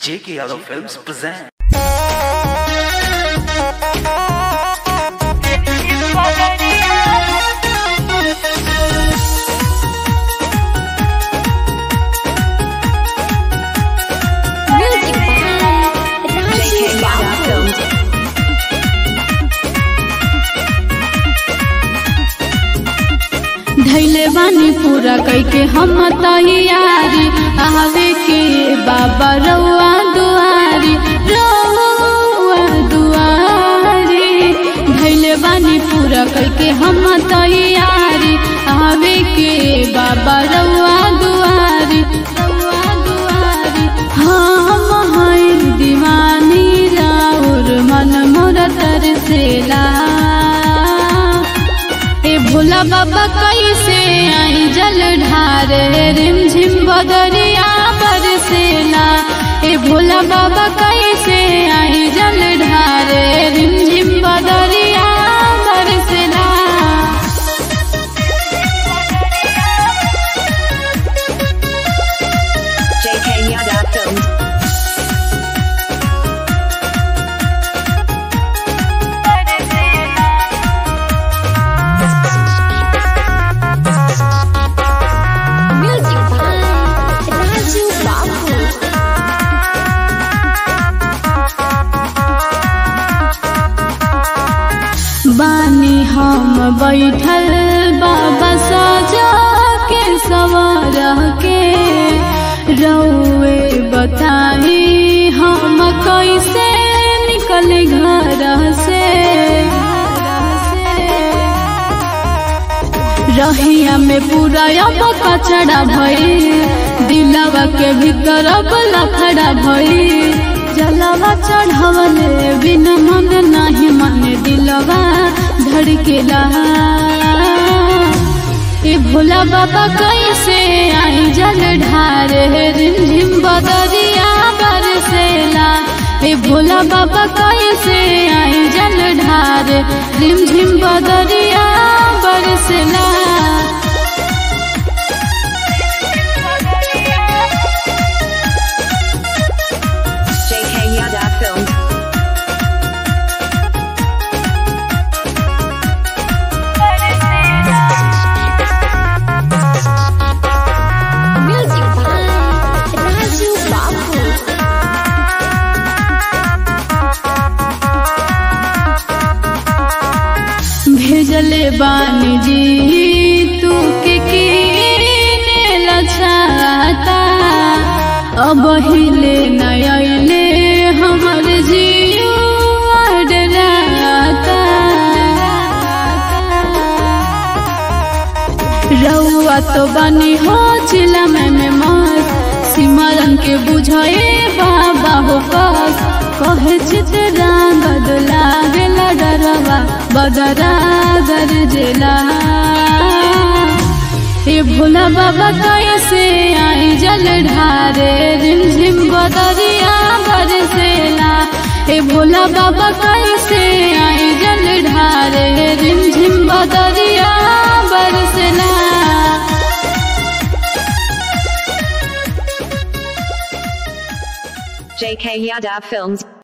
J.K. Yadav Films present. Music by Raju Babu. धैले बानी पूरा कैके हम तैयारी आवे के बाबा रउआ दुआरी रउआ दुआरी धैले बानी पूरा कैके हम तैयारी आवे के बाबा रउआ दुआरी रउआ दुआरी हम हैं दीवानी राउर मन मोर तरसेला ए भोला बाबा कैसे आई जल ढारे रिम झिम बदरिया बरसेला ए भोला बाबा कैसे आई जल ढारे रिम झिम बदरिया बरसेला JK Yadav Films. Music by Raju Babu. बानी हम बैठल बाबा सजा के सवार के रउए बताई हम कैसे निकल घर से रहिया में पूरा अब कचड़ा भई दिलवा के भीतर अब लफड़ा भई जलवा चढ़वले बिन मन नाही मन दिलवा धड़केला ए भोला बाबा कैसे आई जल ढारे रिमझिम बदरिया बरसेला ए भोला बाबा कैसे आई जल ढारे रिमझिम बदरिया बरसेला JK Yadav Films. Music by Raju Babu. भेजले बानी जी तू के कीने लछाता अब हिले नयले हमर जियो डराता रउआ तो बनी हो चिला में में मस्त सिमरन के बुझे बाबा हो कस कहे चितरा बदला गेला डरवा बदरा गरजेला ए भोला बाबा कैसे आई जल ढारे रिमझिम बदरिया बरसेला ए भोला बाबा कैसे आई जल ढारे रिमझिम बदरिया बरसेला JK Yadav Films.